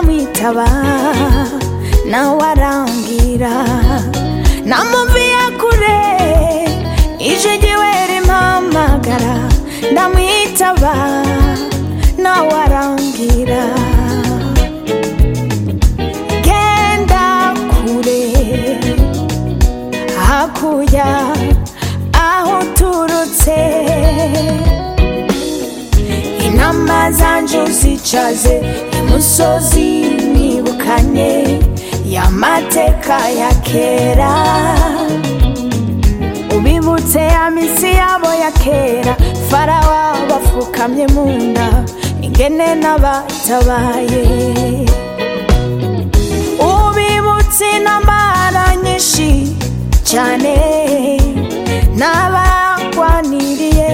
kwitaba nawe arambwira namubwiye kure ijegiwera impamagara ndamwitaba nawe arambwira genda kure hakurya aho uturutse inama zanje uzicaze imusozi nibukanye y'amateka ya kera ubibutse ya minsi yabo ya kera farawa bapfukamye mu nda ingene n'abatabaye ubibutse intambara nyinshi cyane n'abagwaniriye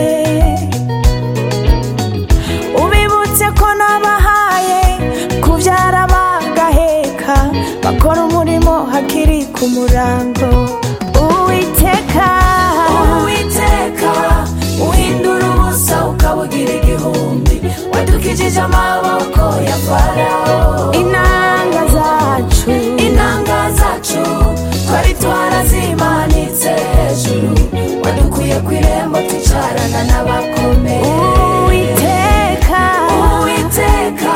ubibutse ko nabahaye kubyara bagaheka bakora umurimo hakiri ku murango uwiteka uwiteka uhindura ubusa ukabugira igihumbi wadukijije amaboko ya farawo inanga zacu inanga zacu twari twarazimanitse hejuru wadukuye ku irembo twicarana n'abakomeye uwiteka uwiteka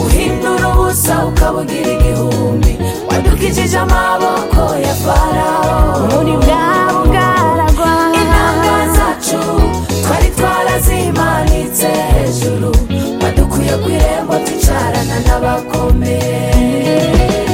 uhindura ubusa ukabugira igihumbi wadukijije amaboko ya farawo muri bwa bugaragwa inanga zacu twari twarazimanitse hejuru badukuye ku irembo twicarana n'abakomeye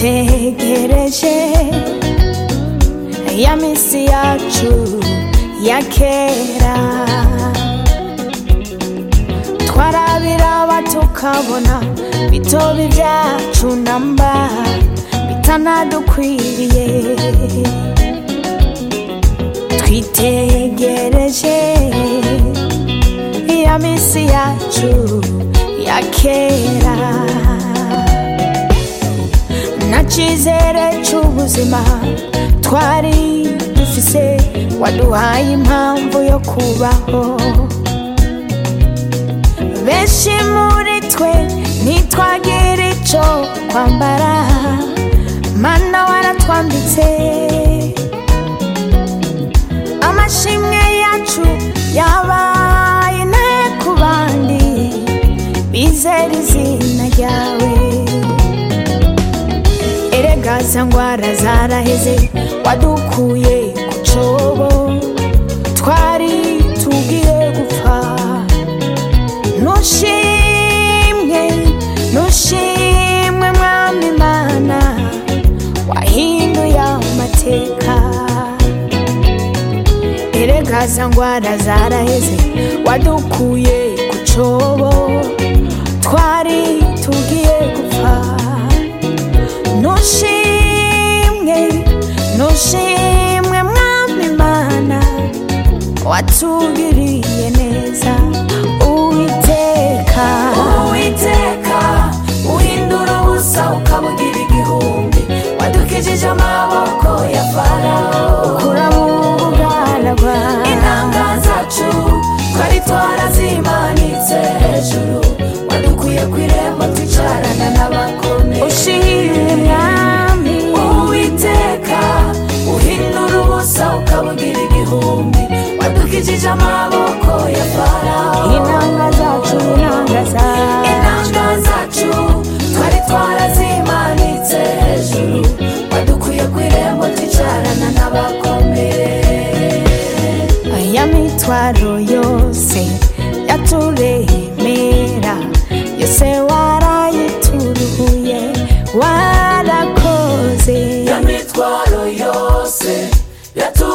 twitegereje ya minsi yacu ya kera twarabiraba tukabona bitobi byacu namba bitanadukwiriye twitegereje ya minsi yacu ya kera ntakizere cy'ubuzima twari dufise waduhaye impamvu yo kubaho benshi muri twe ntitwagira icyo kwambara mana waratwambitse amashimwe yacu yabaye ne ku bandi bizera izina ryawe erega za ngwara zaraheze wadukuye ku cobo twari tugiye gupfa nushimwe nushimwe mwami mana wahinduye amateka erega za ngwara zaraheze wadukuye ku cobo twari tugiye gupfa nushimwe nushimwe mwami mana watugiriye neza uwiteka uwiteka uhindura ubusa ukabugira igihumbi wadukijije amaboko ya farawo urabugaragwa inanga zacu twari twarazimanitse hejuru wadukuye ku irembo twicarana n'abakomeye ushimwe mwami uwiteka uhindura ubusa ukabugira igihumbi wadukijije amaboko ya farawo inanga zacu inanga zacu inanga zacu twari twarazimanitse hejuru wadukuye ku irembo twicarana n'abakomeye aya mitwaro yose yaturemera yose warayituruye warakoze ya mitwaro yose yatu